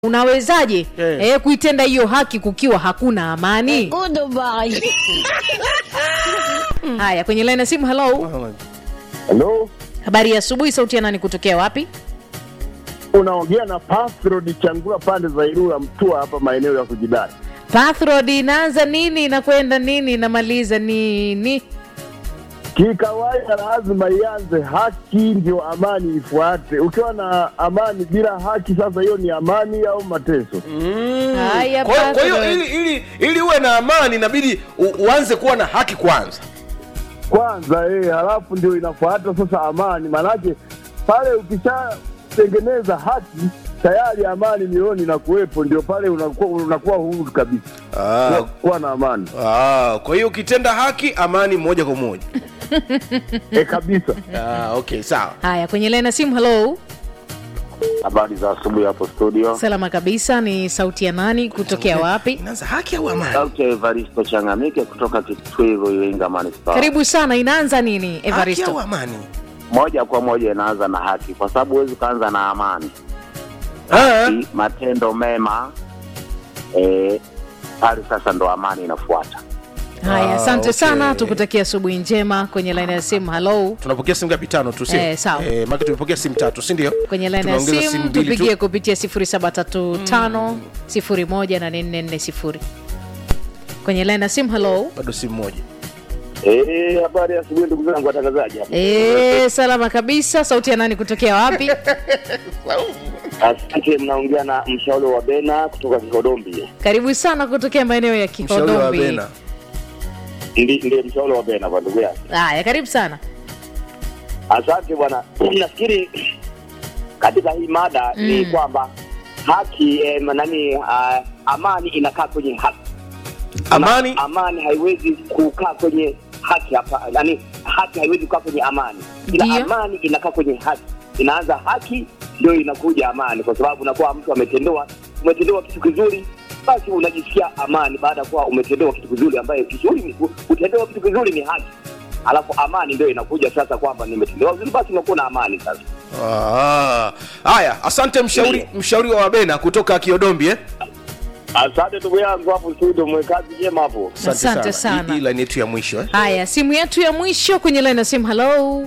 unawezaje Eh. eh, kuitenda hiyo haki kukiwa hakuna amani Goodbye. haya kwenye laini ya simu halo Halo, habari ya asubuhi sauti ya nani kutokea wapi unaongea na Pasrod Changula pande za Ilula Mtua hapa maeneo ya kujidai. pathrod inaanza nini inakwenda nini inamaliza nini Kikawaida lazima ianze haki, ndio amani ifuate. Ukiwa na amani bila haki, sasa hiyo ni amani au mateso? haya Kwa hiyo- kwa hiyo Pathrod. ili, ili, ili uwe na amani inabidi u- uanze kuwa na haki kwanza Kwanza eh, halafu ndio inafuata sasa amani. Maanake pale ukishatengeneza haki tayari amani mioyoni inakuwepo, ndio pale unakuwa, unakuwa huru kabisa ah, kuwa, kuwa na amani ah, kwa hiyo ukitenda haki amani moja kwa moja eh, kabisa. ah, okay sawa haya kwenye laini ya simu halo Habari za asubuhi hapo studio. salama kabisa ni sauti ya nani kutokea wapi inaanza haki au amani Sauti ya Evaristo Changamike kutoka Kitwigo, Iringa Manispaa. karibu sana inaanza nini haki evaristo au amani Moja kwa moja inaanza na haki, kwa sababu huwezi ukaanza na amani. ah, Haki, matendo mema eh, pale sasa ndo amani inafuata. haya Ah, asante okay. sana tukutakia asubuhi njema kwenye laini ya simu halo tunapokea simu ngapi tano tu sio Eh, sawa. eh, maki tumepokea simu tatu si ndio kwenye laini ya Tumeongeza simu mbili tu. tupigie kupitia 0735 018440 kwenye laini ya simu halo bado simu moja Eh, habari ya asubuhi ndugu zangu watangazaji. e, salama kabisa sauti ya nani kutokea wapi Asante, mnaongea na mshauri wa Bena kutoka Kihodombi. karibu sana kutokea maeneo ya mshauri wa kihodombi bena Ndi- Ndiye mshauri wa Bena kwa ndugu yangu. haya karibu sana Asante bwana, nafikiri katika hii mada Mm. ni kwamba haki eh, nani uh, amani inakaa kwenye haki. amani Ma, amani haiwezi kukaa kwenye haki hapa, yani haki haiwezi kukaa kwenye amani, ila Ndiyo. amani inakaa kwenye haki. Inaanza haki ndio inakuja amani, kwa sababu unakuwa mtu ametendewa, umetendewa kitu kizuri, basi unajisikia amani baada ya kuwa umetendewa kitu kizuri, ambayo kizuri ni kutendewa kitu kizuri ni haki, alafu amani ndio inakuja sasa, kwamba nimetendewa vizuri, basi unakuwa na amani sasa. Ah, haya asante mshauri mshauri wa wabena kutoka kiodombi eh? Asante ndugu yangu hapo studio, mwekazi njema hapo. Asante sana. Hii- hii line yetu ya mwisho eh? haya simu yetu ya mwisho kwenye laini ya simu halo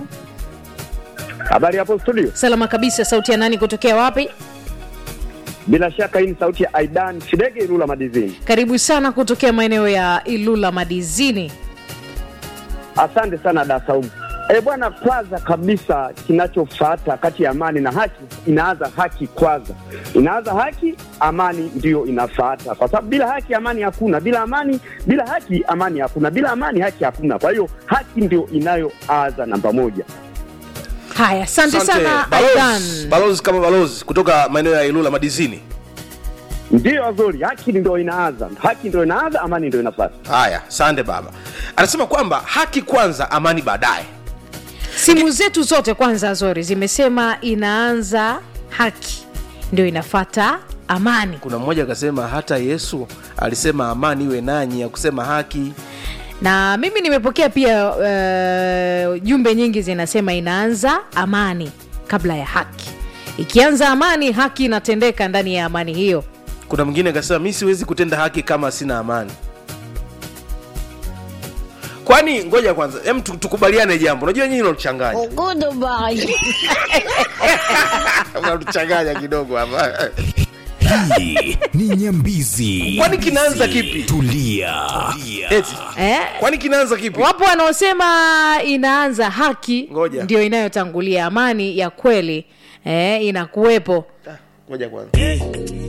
Habari hapo studio. salama kabisa sauti ya nani kutokea wapi Bila shaka hii ni sauti ya Aidan Shidege Ilula Madizini. karibu sana kutokea maeneo ya ilula madizini Asante sana da Saumu. E bwana, kwanza kabisa kinachofuata kati ya amani na haki, inaanza haki kwanza, inaanza haki, amani ndiyo inafuata, kwa sababu bila haki amani hakuna, bila amani, bila haki amani hakuna, bila amani haki hakuna. Kwa hiyo haki ndio inayoanza namba moja. haya asante sana balozi, aidan balozi kama balozi kutoka maeneo ya ilula madizini Ndiyo Azori, haki ndio inaanza, haki ndio inaanza, amani ndio inafuata. haya sande baba anasema kwamba haki kwanza amani baadaye simu zetu zote kwanza zori zimesema inaanza haki ndio inafata amani kuna mmoja akasema hata yesu alisema amani iwe nanyi ya kusema haki na mimi nimepokea pia uh, jumbe nyingi zinasema inaanza amani kabla ya haki ikianza amani haki inatendeka ndani ya amani hiyo kuna mwingine akasema mi siwezi kutenda haki kama sina amani kwani ngoja kwanza em tu- tukubaliane jambo unajua nyinyi unatuchanganya Goodbye. unatuchanganya kidogo hapa hii ni nyambizi kwani kinaanza kipi tulia eti eh? kwani kinaanza kipi wapo wanaosema inaanza haki Ngoja. ndio inayotangulia amani ya kweli eh, inakuwepo ngoja kwanza